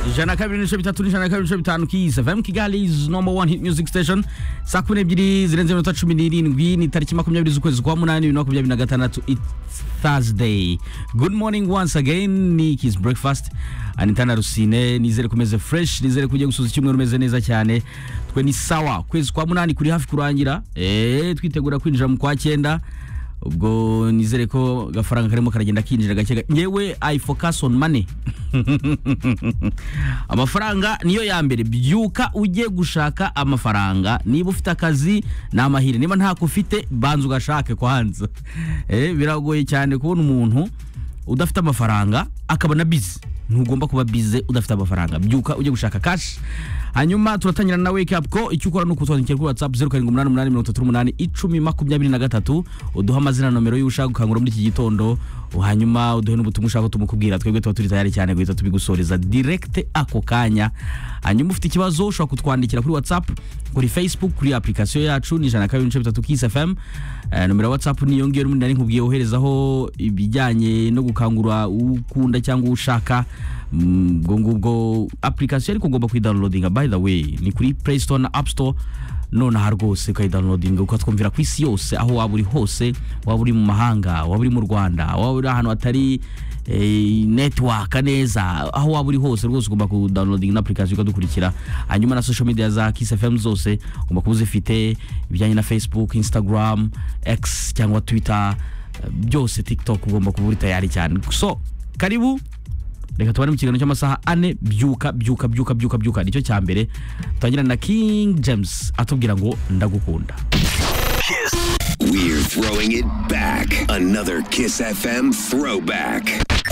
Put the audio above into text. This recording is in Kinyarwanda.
ijana na kabiri n'ibice bitatu n'ijana na kabiri n'ibice bitanu kiza vemu kigali is number one hit music station saa kumi n'ebyiri zirenze iminota cumi n'irindwi ni tariki makumyabiri z'ukwezi kwa munani bibiri na makumyabiri na gatandatu it's thursday good morning once again ni kiss breakfast anita na rusine nizere ko umeze fresh nizere ko ugiye gusoza icyumweru umeze neza cyane twe ni sawa ukwezi kwa munani kuri hafi kurangira eee twitegura kwinjira mu kwa cyenda ubwo nizere ko agafaranga karimo karagenda kinjira gake gake ngewe i focus on money amafaranga niyo ya mbere byuka ujye gushaka amafaranga niba ufite akazi ni amahire niba ntako ufite banza ugashake kwanza eh biragoye cyane kubona umuntu udafite amafaranga akaba na bizi ntugomba kuba bize udafite amafaranga byuka ujye gushaka kashi hanyuma turatangira na wake up ko icyo ukora ni ukutwandikira kuri whatsapp zeru karindwi umunani umunani mirongo itatu n'umunani icumi makumyabiri na gatatu uduhe amazina na nomero y'uwo ushaka gukangura muri iki gitondo hanyuma uduhe n'ubutumwa ushaka ko tumukubwira twebwe tuba turi tayari cyane guhita tubigusoreza direkite ako kanya hanyuma ufite ikibazo ushobora kutwandikira kuri whatsapp kuri facebook kuri application yacu ni ijana na kabiri n'ibice bitatu kisi fm Eh, nomero ya whatsapp niyo ngiyo n'ubundi nari nkubwiye woherezaho ibijyanye no gukangura uwo ukunda cyangwa uwo ushaka Mm, ubwo ngubwo application ariko ugomba kuyidownloadinga by the way ni kuri play store na app store nonaha rwose ukayidownloadinga ukatwumvira ku isi yose aho waba uri hose waba uri mu mahanga waba uri mu rwanda waba uri ahantu hatari eh, network neza aho waba uri hose rwose ugomba kudownloadinga ino application ukadukurikira hanyuma na social media za kiss fm zose ugomba kuba uzifite ibijyanye na facebook instagram x cyangwa twitter eh, byose tiktok ugomba kuba uri tayari cyane so karibu reka tubare mu kiganiro cy'amasaha ane byuka byuka byuka byuka byuka nicyo cya mbere tutangira na king james atubwira ngo ndagukunda We're throwing it back. Another Kiss FM throwback.